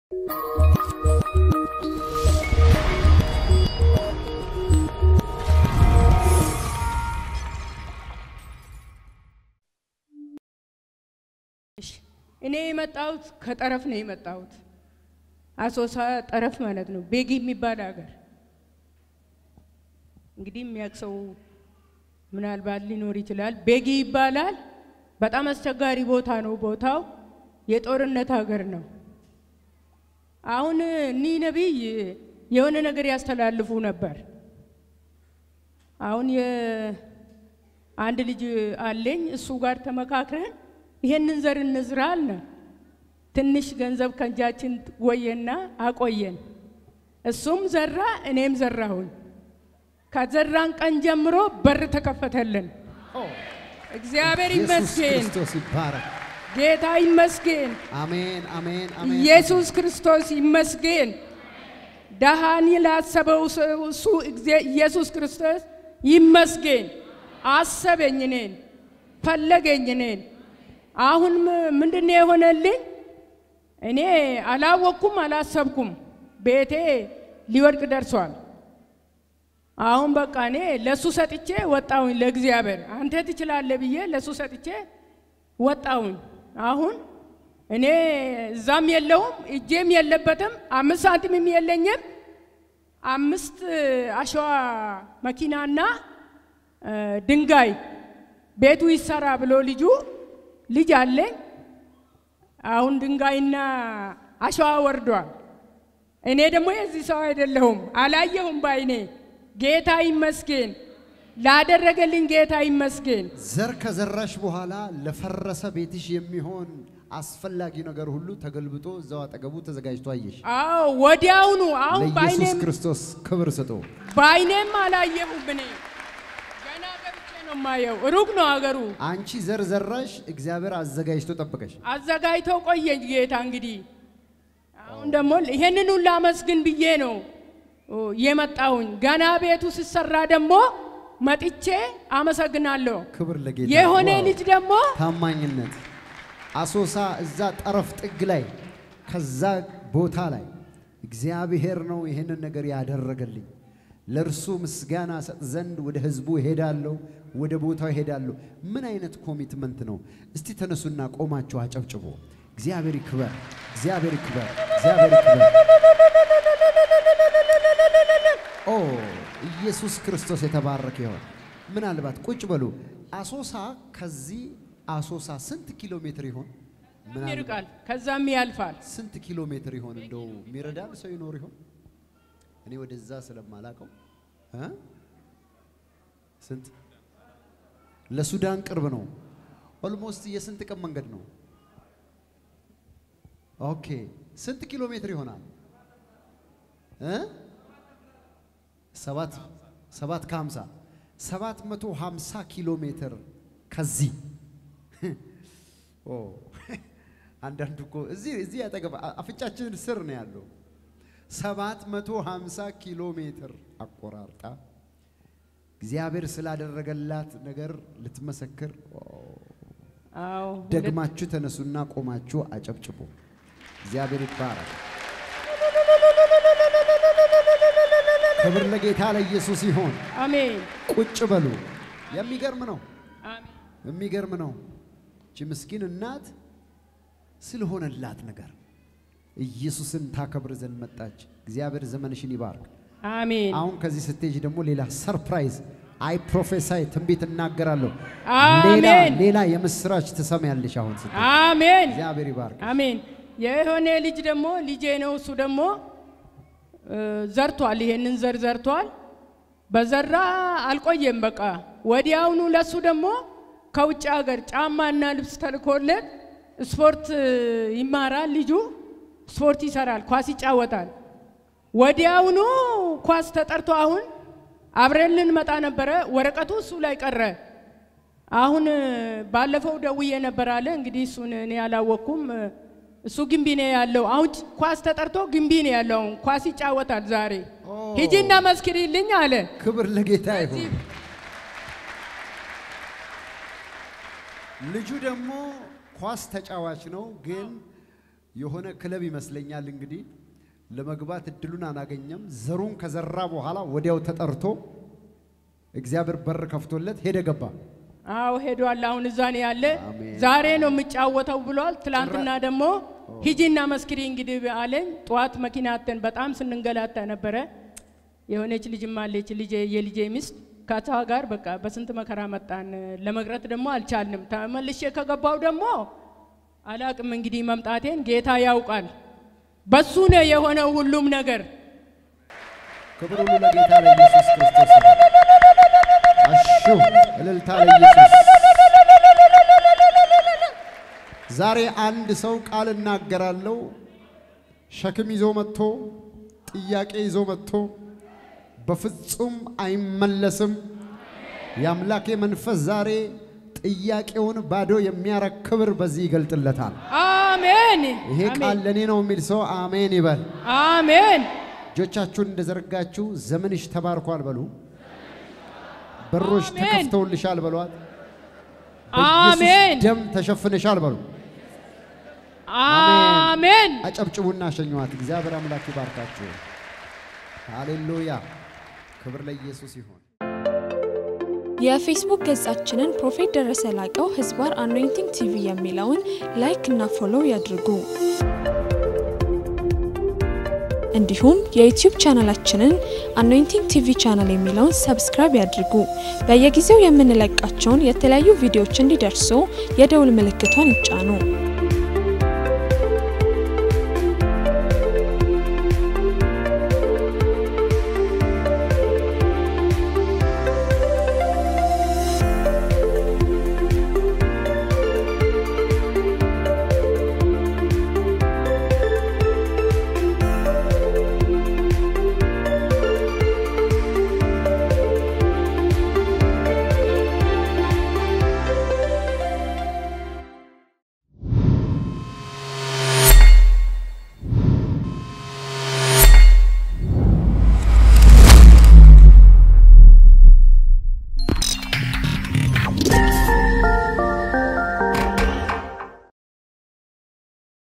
እኔ የመጣሁት ከጠረፍ ነው የመጣሁት። አሶሳ ጠረፍ ማለት ነው፣ ቤጊ የሚባል ሀገር። እንግዲህ የሚያውቅ ሰው ምናልባት ሊኖር ይችላል። ቤጊ ይባላል። በጣም አስቸጋሪ ቦታ ነው። ቦታው የጦርነት ሀገር ነው። አሁን እኒህ ነቢይ የሆነ ነገር ያስተላልፉ ነበር። አሁን አንድ ልጅ አለኝ። እሱ ጋር ተመካክረን ይሄንን ዘር እንዝራ አለ። ትንሽ ገንዘብ ከእጃችን ወየና አቆየን። እሱም ዘራ፣ እኔም ዘራሁኝ። ከዘራን ቀን ጀምሮ በር ተከፈተልን። እግዚአብሔር ኢየሱስ ይመስገን፣ ክርስቶስ ይባረክ። ጌታ ይመስገን፣ አሜን አሜን አሜን። ኢየሱስ ክርስቶስ ይመስገን። ደሃን ላሰበው ሰው እሱ እግዚአ- ኢየሱስ ክርስቶስ ይመስገን። አሰበኝ እኔን፣ ፈለገኝ እኔን። አሁን ምንድን ነው የሆነልኝ? እኔ አላወቅኩም፣ አላሰብኩም። ቤቴ ሊወድቅ ደርሷል። አሁን በቃ እኔ ለእሱ ሰጥቼ ወጣሁኝ። ለእግዚአብሔር አንተ ትችላለህ ብዬ ለእሱ ሰጥቼ ወጣሁኝ። አሁን እኔ እዛም የለውም እጄም የለበትም፣ አምስት ሳንቲምም የለኝም። አምስት አሸዋ መኪናና እ፣ ድንጋይ ቤቱ ይሰራ ብሎ ልጁ ልጅ አለኝ። አሁን ድንጋይና አሸዋ ወርዷል። እኔ ደግሞ የዚህ ሰው አይደለሁም፣ አላየሁም ባይኔ። ጌታ ይመስገን፣ ላደረገልኝ ጌታ ይመስገን። ዘር ከዘራሽ በኋላ ለፈረሰ ቤትሽ የሚሆን አስፈላጊ ነገር ሁሉ ተገልብጦ እዛው አጠገቡ ተዘጋጅቶ አየሽ። አዎ ወዲያውኑ አሁን ለኢየሱስ ባይኔም ክርስቶስ ክብር ስጡ። ባይኔም አላየሁም። እኔ ገና ገብቼ ነው የማየው። ሩቅ ነው አገሩ። አንቺ ዘር ዘራሽ፣ እግዚአብሔር አዘጋጅቶ ጠበቀሽ። አዘጋጅተው ቆየኝ ጌታ። እንግዲህ አሁን ደግሞ ይሄንን ሁሉ አመስግን ብዬ ነው ኦ፣ የመጣሁኝ። ገና ቤቱ ሲሰራ ደግሞ መጥቼ አመሰግናለሁ። ክብር ለጌታ። የሆነ ዋው! ልጅ ደግሞ ታማኝነት አሶሳ እዛ ጠረፍ ጥግ ላይ ከዛ ቦታ ላይ እግዚአብሔር ነው ይህንን ነገር ያደረገልኝ። ለእርሱ ምስጋና ሰጥ ዘንድ ወደ ህዝቡ እሄዳለሁ፣ ወደ ቦታው እሄዳለሁ። ምን አይነት ኮሚትመንት ነው? እስቲ ተነሱና ቆማችሁ አጨብጭቦ እግዚአብሔር ይክበር፣ እግዚአብሔር ይክበር፣ እግዚአብሔር ይክበር። ኦ ኢየሱስ ክርስቶስ የተባረከ ይሆን። ምናልባት ቁጭ በሉ። አሶሳ ከዚህ አሶሳ ስንት ኪሎ ሜትር ይሆን? ምናልባት ይርቃል፣ ከዛም ያልፋል። ስንት ኪሎ ሜትር ይሆን? እንደው የሚረዳን ሰው ይኖር ይሆን? እኔ ወደዛ ስለማላቀው እ ስንት ለሱዳን ቅርብ ነው። ኦልሞስት የስንት ቀን መንገድ ነው? ኦኬ ስንት ኪሎ ሜትር ይሆናል? እ ሰባት ሰባት ከሀምሳ ሰባት መቶ ሀምሳ ኪሎ ሜትር ከዚህ ኦ አንዳንዱ እኮ እዚህ እዚህ ያጠገብ አፍንጫችን ስር ነው ያለው። ሰባት መቶ ሀምሳ ኪሎ ሜትር አቆራርጣ እግዚአብሔር ስላደረገላት ነገር ልትመሰክር ኦ፣ አዎ ደግማችሁ ተነሱና ቆማችሁ አጨብጭቡ። እግዚአብሔር ይባረክ። ክብር ለጌታ ለኢየሱስ ይሆን። አሜን ቁጭ በሉ። የሚገርም ነው፣ አሜን። የሚገርም ነው። እቺ ምስኪን እናት ስለሆነላት ነገር ኢየሱስን ታከብር ዘንድ መጣች። እግዚአብሔር ዘመንሽን ይባርክ። አሜን አሁን ከዚህ ስትሄጅ ደግሞ ሌላ ሰርፕራይዝ አይ ፕሮፌሳይ ትንቢት እናገራለሁ። አሜን። ሌላ ሌላ የምስራች ትሰማያለሽ። አሁን ስትሄጂ አሜን እግዚአብሔር ይባርክ። አሜን። የሆነ ልጅ ደግሞ ልጄ ነው። እሱ ደግሞ እ፣ ዘርቷል። ይሄንን ዘር ዘርቷል። በዘራ አልቆየም። በቃ ወዲያውኑ ለሱ ደግሞ ከውጭ ሀገር ጫማና ልብስ ተልኮለት ስፖርት እ፣ ይማራል። ልጁ ስፖርት ይሰራል፣ ኳስ ይጫወታል። ወዲያውኑ ኳስ ተጠርቶ አሁን አብረን ልንመጣ ነበረ። ወረቀቱ እሱ ላይ ቀረ። አሁን እ፣ ባለፈው ደውዬ ነበር አለ። እንግዲህ እሱን እኔ አላወቅኩም። እ፣ እሱ ግንቢ ነው ያለው። አሁን ጭ- ኳስ ተጠርቶ ግንቢ ነው ያለው። አሁን ኳስ ይጫወታል ዛሬ። ኦ። ሂጂና መስክሪልኝ አለ። ክብር ለጌታ ይሁን። ልጁ ደግሞ ኳስ ተጫዋች ነው፣ ግን የሆነ ክለብ ይመስለኛል እንግዲህ ለመግባት እድሉን አናገኘም። ዘሩን ከዘራ በኋላ ወዲያው ተጠርቶ እግዚአብሔር በር ከፍቶለት ሄደ ገባ። አዎ ሄዷል። አሁን እዛ ነው ያለ። አሜን። ዛሬ ነው የሚጫወተው ብሏል። ትላንትና ደግሞ ሂጂና መስክሪ እንግዲህ አለኝ። ጠዋት መኪና አተን በጣም ስንንገላታ ነበረ። የሆነች ልጅም አለች ልጄ የልጄ ሚስት ከቷ ጋር በቃ በስንት መከራ መጣን። ለመቅረት ደግሞ አልቻልንም። ተመልሼ ከገባው ደግሞ አላቅም እንግዲህ መምጣቴን ጌታ ያውቃል። በሱ ነው የሆነው ሁሉም ነገር። ክብር ሁሉ ለጌታ ለኢየሱስ ክርስቶስ ይሁን። አሹ እልልታ ለኢየሱስ። ዛሬ አንድ ሰው ቃል እናገራለሁ። ሸክም ይዞ መጥቶ ጥያቄ ይዞ መጥቶ በፍጹም አይመለስም። የአምላኬ መንፈስ ዛሬ ጥያቄውን ባዶ የሚያረግ ክብር በዚህ ይገልጥለታል። አሜን ይሄ ቃል ለእኔ ነው የሚል ሰው አሜን ይበል። አሜን እጆቻችሁን እንደዘረጋችሁ ዘመንሽ ተባርኳል በሉ። በሮች አሜን። ተከፍተውልሻል በሏት። አሜን በኢየሱስ ደም ተሸፍነሻል በሉ። አሜን አጨብጭቡና ሸኘዋት። እግዚአብሔር አምላክ ይባርካችሁ። ሃሌሉያ! ክብር ለኢየሱስ ይሁን። የፌስቡክ ገጻችንን ፕሮፌት ደረሰ ላቀው ህዝባር አኖይንቲንግ ቲቪ የሚለውን ላይክ እና ፎሎው ያድርጉ። እንዲሁም የዩቲዩብ ቻናላችንን አኖይንቲንግ ቲቪ ቻናል የሚለውን ሰብስክራይብ ያድርጉ። በየጊዜው የምንለቃቸውን የተለያዩ ቪዲዮዎች እንዲደርሱ የደውል ምልክቷን ይጫኑ።